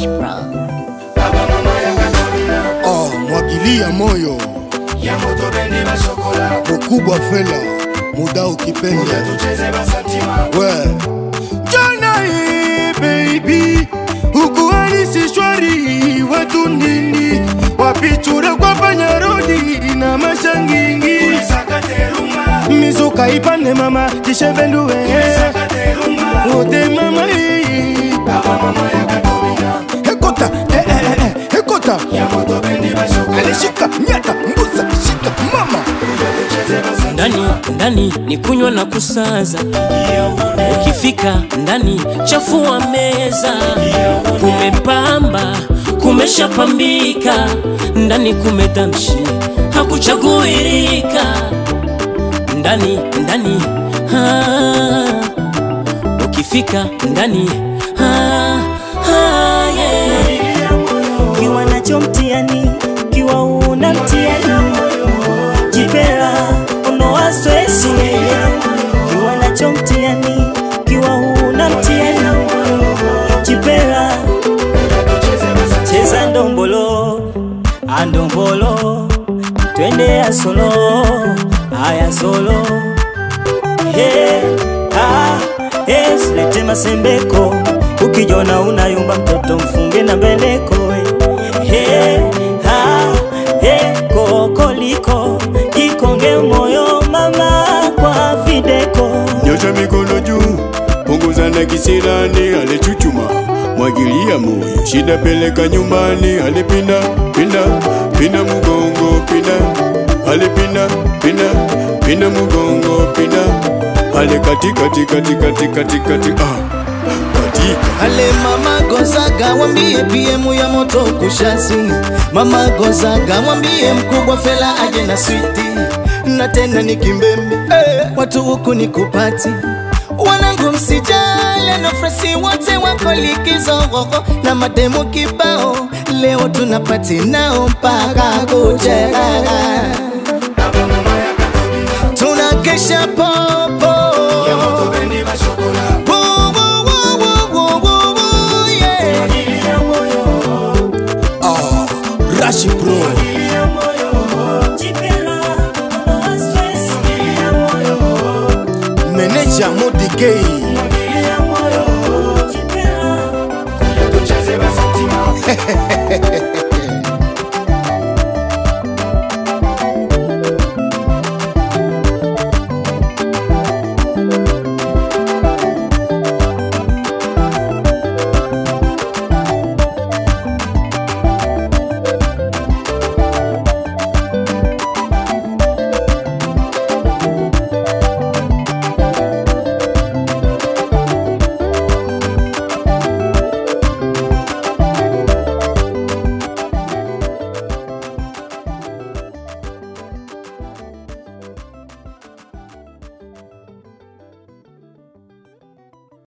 Rash Bro. Oh, mwagilia moyo ya moto bendi bashokola mkubwa fela muda ukipenda tucheze basantima we jana hii baby ukuhalisi shwari watu nini wapichura kwa panyarodi na mashangingi sakateruma mizuka ipande mama tishevenduwe sakateruma ote mama hii baba mama ya katobina hekota eh, eh, eh, eh, hekota ya moto bendi bashokola alishika nyata mbuza shika mama tucheze basantima ndani ndani ni kunywa na kusaza ukifika ndani chafua meza kumepamba kumeshapambika ndani kumetamshi hakuchaguirika ndani ndani ah, ukifika ndani ah, ah, yeah. kiwa nacho mtiani kiwa una mtiani jipera unoa stresi kiwa nacho mtiani kiwa una mtiani jipera cheza ndombolo andombolo twende ya solo aya solo Hey, ah, hey, silete masembeko ukijona unayumba mtoto mfunge na mbeleko hey, ah, hey, kokoliko ikonge moyo mama kwa videko nyosha mikono juu, punguza na kisirani, alichuchuma mwagilia moyo, shida peleka nyumbani, alipinda pinda pinda mugongo pinda, alipinda pinda pinda mugongo pinda, ale kati kati kati kati kati kati ah katika Ale mama Gonzaga mwambie PM ya moto kushasi. Mama Gonzaga mwambie mkubwa Fela aje na switi, na tena ni kimbembe eh, watu huku ni kupati wanangu msijale na fresi wote wako likizo hoho na mademu kibao, leo tunapati nao mpaka kucheka, baba mama ya katobina tunakesha popo ya moto bendi bashokola Woo, woo, woo, woo, woo, woo, woo, yeah. ilia moyo ah, rashi pro ilia moyo jipera unoa stresi ilia moyo meneja modigei ilia moyo jipera tucheze basantima